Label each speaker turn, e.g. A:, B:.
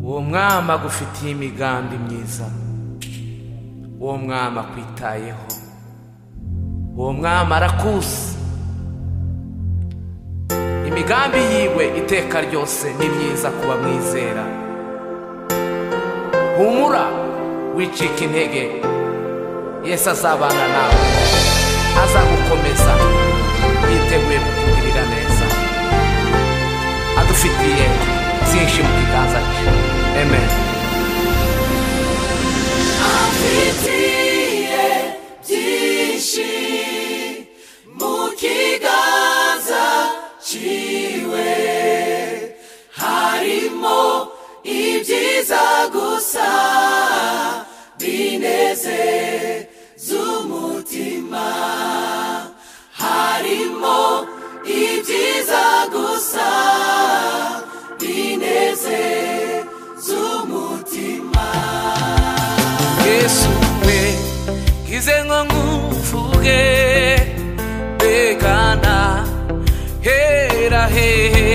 A: uwo mwami agufitiye imigambi myiza uwo mwami akwitayeho uwo mwami arakuzi imigambi yiwe iteka ryose ni myiza kuba mwizera humura wicika intege yesu azabana nawe azagukomeza yiteguye kukugirira neza adufitiye byinshi mu kiganza cye amen
B: afitiye byinshi mu kiganza ciwe harimo ibyiza gusa bineze z'umutima harimo ibyiza gusa bineze z'umutima
A: yesu we ngize ngo nguvuge begana hera hehe